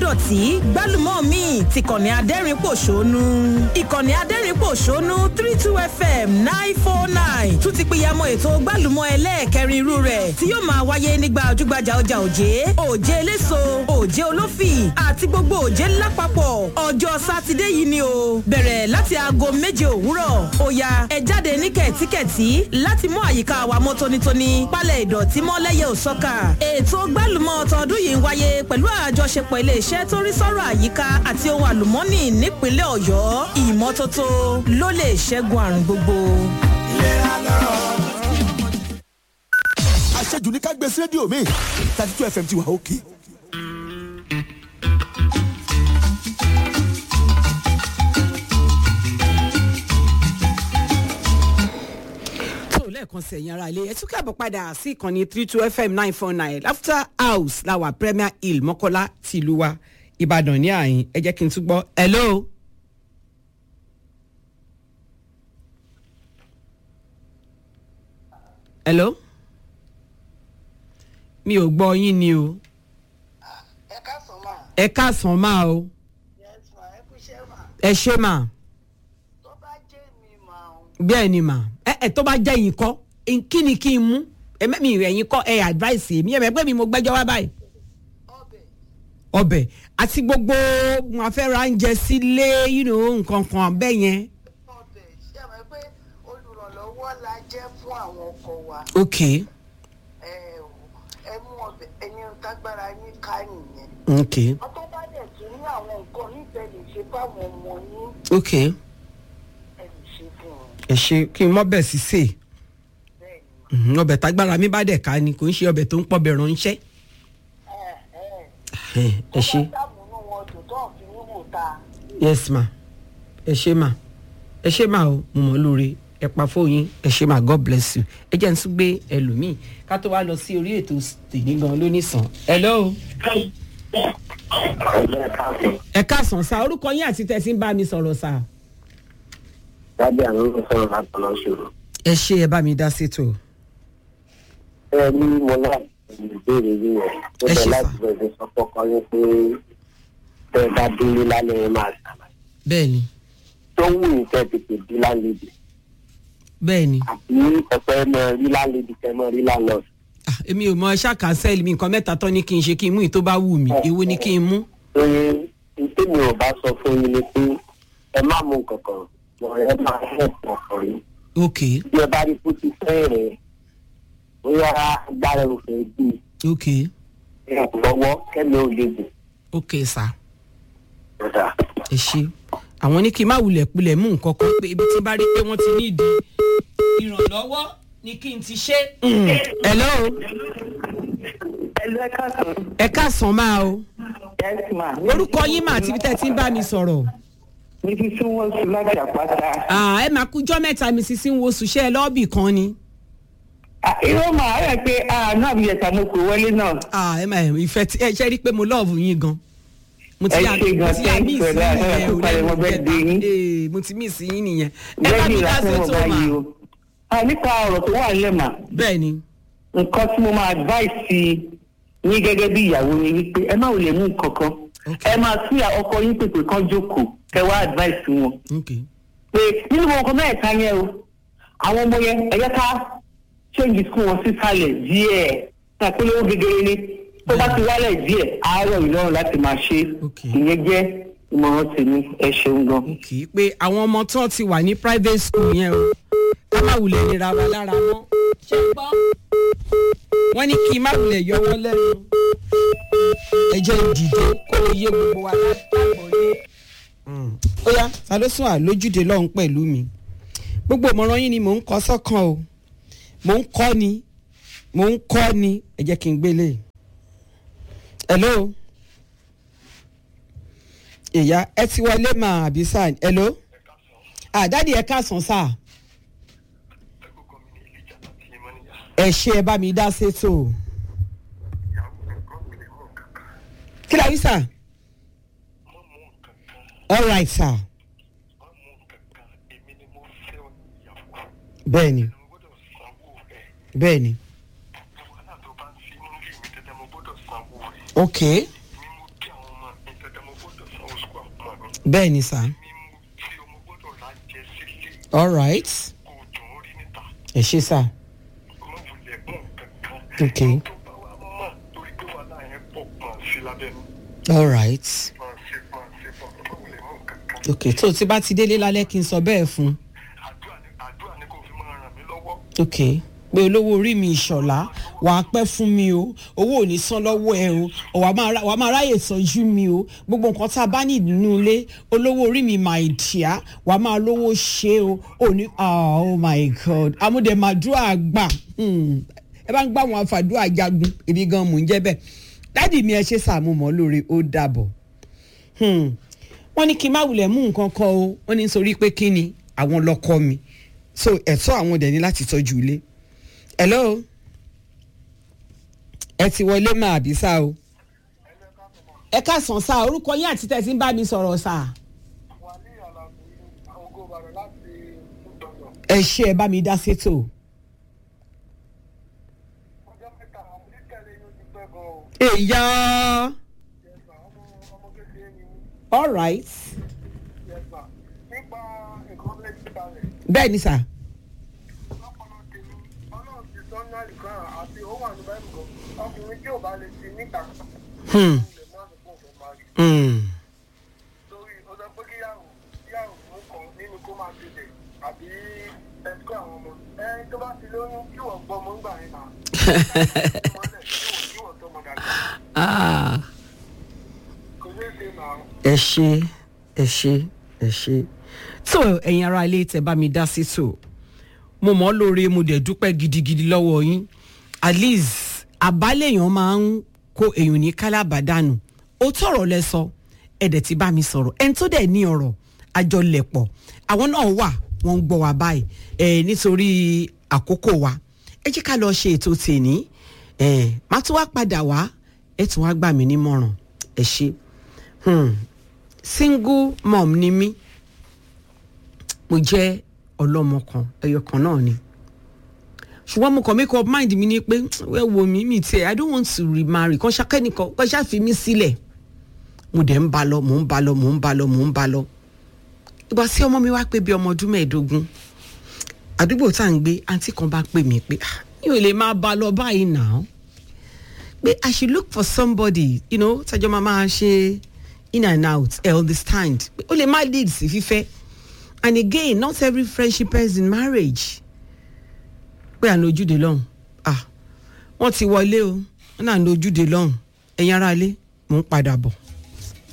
dọ̀tí gbálùmọ́ mi ti kànnì adẹ́rìn pòṣónú ìkànnì adẹ́rìn pòṣónú three two fm nine four nine tún ti pìyàmọ́ ètò gbálùmọ́ ẹlẹ́ẹ̀kẹrin irú rẹ̀ tí yóò máa wáyé nígbà ojúgbajà ọjà òjé òjé eléso òjé olófì àti gbogbo òjé lápapọ̀ ọjọ́ sátidé yìí ni o bẹ̀rẹ̀ láti aago méje òwúrọ̀ ó ya ẹ jáde ní kẹ̀tíkẹ̀tí láti mú àyíká wa mọ́ tónítóní pálẹ̀ ìdọ̀tí mọ́ lẹ́yẹ òsọ́kà ètò gbálùmọ́ tọdún yìí ń wáyé pẹ̀lú àjọṣepọ̀ iléeṣẹ́ tó rí sọ́rọ̀ àyíká àti ohun àlùmọ́nì nípínlẹ̀ ọ̀yọ́ ìmọ́tótó ló lè ṣẹ́gun àrùn gbogbo. àṣejù ní ká gbé sí rédíò mi thirty two fm ti wà òkè. tó lẹ́ẹ̀kan sí ẹ̀yin ara ilé ẹ tún káàbọ̀ padà sí ìkànnì three two fm nine four nine laughter house láwà premier hill mọ́kọ́lá tìlú wa ìbàdàn ní àyín ẹ jẹ́ kí n tún gbọ́ hello. hello. mi ò gbọ́ yín ni o ẹ káàsán mà ẹ káàsán máa o yes ma ẹ kú iṣẹ́ mà ẹ ṣe mà tó bá jẹ́ mi mà ó bẹ́ẹ̀ ni mà ẹ ẹ tó bá jẹ́ yín kọ́ kí ni kí n mú ẹ mẹ́mi rẹ̀ yín kọ́ ẹ advice mi ẹ mẹ́ pé mi mo gbẹ́jọ́ wá báyìí ọbẹ̀ ọbẹ̀ àti gbogbo wọn fẹ́ ra oúnjẹ sílé you know, nǹkan kan bẹ́ẹ̀ yẹn. ọbẹ̀ ṣé ẹ mọ̀ pé olùrànlọ́wọ́ la jẹ́ fún àwọn ọkọ wa ok ẹ ò ẹ mú ọbẹ̀ ẹni tágbára yín ká nìyẹn ok ọtọ́ bá dẹ̀ tún ní àwọn nǹkan níbẹ̀ lè ṣe fáwọn ọmọ yín ok ẹ lè ṣe fún wọn ẹ ṣe kí n mọ́ bẹ̀ sí sè bẹ́ẹ̀ ni Mhm, ọbẹ̀ tágbára mi bá dẹ̀ ká ni kò ń ṣe ọbẹ̀ tó ń pọ̀ bẹ̀ ránṣẹ́. ẹ ẹ ẹ ṣe tó bá dàbùnú wọn dùn tó ń fi wíwò ta yes ma ẹ ṣe ma ẹ ṣe ma o mo mọ̀ lóore ẹ pa fóyín ẹ ṣe ma god bless you ẹ jẹ́ n tún gbé ẹlòmíì ká tó wá lọ sí orí ètò tèmi gan lónìí sàn. hello. ẹ káàsán sá orúkọ yín àti tẹ̀sí ń bá mi sọ̀rọ̀ sá. lábẹ́ àwọn olùkọ́ sọ̀rọ̀ láti lọ ṣòro. ẹ ṣe ẹ bá mi dá sétò. ẹ ní mo náà ìbéèrè yìí yẹn tó Ẹ bẹ ṣe láti sà. bẹ̀rẹ̀ sọ fọ́kọ yín pé tẹ́ ẹ bá délé lálẹ́ yẹn máa ṣàlàyé. bẹ́ẹ̀ ni tó wù ní kẹ́ tètè dé lálejò bẹ́ẹ̀ ni àbí ọ̀pẹ mọ rí lálejò kẹ́ mọ rí lálọ́. Ah, èmi ò mọ ṣá cancel mi nǹkan mẹ́ta tán ni kí n ṣe kí n mú ì tó bá wù mí èwo ni kí n mú. pé tèmi ò bá sọ fún yín ni pé ẹ má mú kankan wọ́n ẹ máa hẹ̀ pọ̀pọ̀ yín. ok bí ẹ bá rí kó ti fẹ́ rẹ̀ bóyá agbára ò fẹ́ gbé ok ẹ lọ́wọ́ kẹ́mi ò lè gùn. ok sá ọ̀dà. ẹ ṣe àwọn ní kí n má wulẹ̀ pilẹ̀ mú nǹkan kan pé ibi tí n bá rí pé wọ́n ti ní ìdí ìrànlọ́wọ́ ni kí n ti ṣe. hello ẹlú ẹ káàsán ẹ káàsán máa o yes ma orúkọ yín mà àti ibi tẹ́ ẹ ti ń bá mi sọ̀rọ̀. mi ti tún wọn sùn láti àpáta. Ah, ẹ máa kújọ́ mẹ́ta mi sísí ń wo sùṣẹ́ lọ́ọ̀bì kan ni. irọ́ màá rẹ̀ pé àánú àbíyẹ̀tà mo kò wọlé náà. Ah, ẹ máa ìfẹ́ tí ẹ ṣe rí i pé mo lọ́ọ̀bù yín gan. mo Ẹ yà- ṣe gan, mo ti yà thanks miss for yín that. nìyẹn Ẹ o, kú palẹ̀ lẹ́nu mọ́ ìjẹta. birthday yín. Eh, mo ti miss yín nìyẹn. ẹ bá lẹ́yìn mi dá ìlàsẹ̀ sí mo tó bá mà. yí o. Ah, nípa ọ̀rọ̀ tó wà nílẹ̀ mà bẹ́ẹ̀ ni nǹkan tí mo máa advice sí yín gẹ́gẹ́ bí ìyàwó ni wípé ẹ má ò lè mú nǹkan kan Okay. ẹ máa sí ọkọ yín pèpè kan jókòó kẹ wá advice wọn ok pé nínú ọkọ mẹ́ẹ̀ta yẹn o àwọn ọmọ yẹn ẹ jẹ́ ká change school wọn sísàlẹ̀ díẹ̀ ṣàpélówó gegere ni tó bá ti wálẹ̀ díẹ̀ àárọ̀ ìlọrun láti máa ṣe Okay. ìyẹn jẹ́ ìmọ̀ràn tèmi ẹ ṣeun gan. ok pé àwọn ọmọ tó ti wà ní private school yẹn o ká má wulẹ̀ nira wa lára mọ́. ṣé ń gbọ́? wọ́n ní kí n má wulẹ̀ yọ wọ́n lẹ́nu. ẹ jẹ́ ìdìde kó lè yé gbogbo wa lágbàgbọ́ yé. ó yá ta ló sún àlójúde lọ́hùn pẹ̀lú mi. gbogbo ìmọ̀ràn yín ni mò ń kọ́ sọ́kàn o mò ń kọ́ ni mò ń kọ́ ni ẹ jẹ́ kí n gbélé. hello ìyá ẹ ti wọlé mà àbí sáà hello àdáàdì ẹ káàsán sáà ẹ ṣe ẹ bá mi dá sétò kí la wí sà all right sà bẹ́ẹ̀ ni bẹ́ẹ̀ ni ok bẹ́ẹ̀ ni sà mímú tí ọmọ gbọ́dọ̀ lájẹ sílé all right kò dùn ó rí níta ẹ ṣe sà ọmọ wulẹ̀ mọ̀ kankan. Okay. tó bá wa mọ̀ torí pé wàhálà yẹn pọ̀ pọ̀n sí lábẹ́nu all right pọ̀n sí pọ̀n sí pọ̀n ọmọ wulẹ̀ mọ̀ kankan. ok tó o ti bá ti délé lálẹ́ kí n sọ bẹ́ẹ̀ fún un àdúrà ni àdúrà ni kò fi máa ràn mí lọ́wọ́. ok pé olówó orí mi ìṣọ̀lá wà á pẹ́ fún mi o owó ò ní san lọ́wọ́ ẹ o ọ̀ wà á máa ra- wà á máa ráyè tọ́jú mi o gbogbo nǹkan tá a bá ní nínú ilé olówó orí mi my dear wà á máa lówó ṣe o ò ní ah, oh my god amúdẹ̀màdúrà gbà Hmm. ẹ bá ń gbà wọn àfàdúrà jagun èmi gan mò ń jẹ́ bẹ́ẹ̀ dádì mi ẹ ṣe sàmú mọ́ lórí ó dàbọ̀ Hmm. wọ́n ní kí n má wulẹ̀ mú nǹkan kan o wọ́n ní nítorí pé kí ni àwọn lọ́kọ mi so ẹ̀tọ́ àwọn dẹ̀ ní láti tọ́jú ilé hello ẹ ti wọlé máa bí sá o ẹ káàsán sá orúkọ yín àti tẹ̀sí ń bá mi sọ̀rọ̀ sá wà ní àlàbò ògo ìbàdàn láti ìgbọ̀ngàn ẹ ṣe ẹ bá mi dá sétò ọjọ́ mẹ́ta àwọn oníkẹ́lẹ́ yóò ti pẹ́ gan o èyá yẹ̀sà ọmọ ọmọ kékeré ni mí all right yẹ̀sà nípa nǹkan méjì balẹ̀ bẹ́ẹ̀ ni sá lọ́pọ̀lọ́ tèmi ọlọ́run ti sọ ní àlùkàn àti ó wà ní báyìí gan ọkùnrin tí ò bá lè ti níta Hmm. ilẹ̀ mọ́ àdúgbò fẹ́ máa rí Hmm. torí ó sọ pé kíyàwó kíyàwó mú kan nínú kó máa tètè àbí ẹ̀sùkọ́ àwọn ọmọ ẹ tó bá ti lóyún kí wọ́n gbọ́ ọmọ ń gbà yẹn náà kí wọ́n tọmọ dàgbà Ah. kò ní ṣe náà. ẹ ṣe ẹ ṣe ẹ ṣe tó ẹ̀yin ará ilé tẹ́ bá mi dá sí tò mo mọ̀ ọ́ lóore mo dẹ̀ dúpẹ́ gidigidi lọ́wọ́ yín at least àbálẹ̀yàn máa ń kó èèyàn ní kálábàdánù ó tọ̀rọ̀ lẹ sọ ẹ̀dẹ̀ tí bá mi sọ̀rọ̀ ẹni tó dẹ̀ ní ọ̀rọ̀ àjọlẹ̀pọ̀ àwọn náà wà wọ́n ń gbọ́ wa báyìí ẹ̀ nítorí àkókò wa ẹ jẹ́ ká lọ ṣe ètò tèní ẹ̀ má tún wá padà wá ẹ̀ tún wá gbà mí nímọ̀ràn ẹ ṣe hmm. single mom ni mí mo jẹ́ ọlọ́mọ kan ẹyọ kan náà ni ṣùgbọ́n mo kàn make up mind mi ni pé wẹ́ wo mi mi tiẹ̀ i don't want to remarry kan ṣakẹ́nìkan kan ṣáfi mí sílẹ̀ mo dẹ̀ ń ba lọ mò ń ba lọ mò ń ba lọ mò ń ba lọ ìgbà tí ọmọ mi wá pé bí ọmọ ọdún mẹ́ẹ̀ẹ́dógún àdúgbò tá à ń gbé àǹtí kan bá pè mí pé "Ah, mi ò lè máa ba lọ báyìí náà pé i should look for somebody you know tẹjọ máa máa ṣe in and out ẹ understand pé ó lè má lead sí fífẹ́ and again not every friendship ends in marriage pé à ń lójúde lọ́hùn ah wọ́n ti wọlé o wọ́n náà ń lójúde lọ́hùn ẹ̀yin ará ilé mò ń padà bọ̀.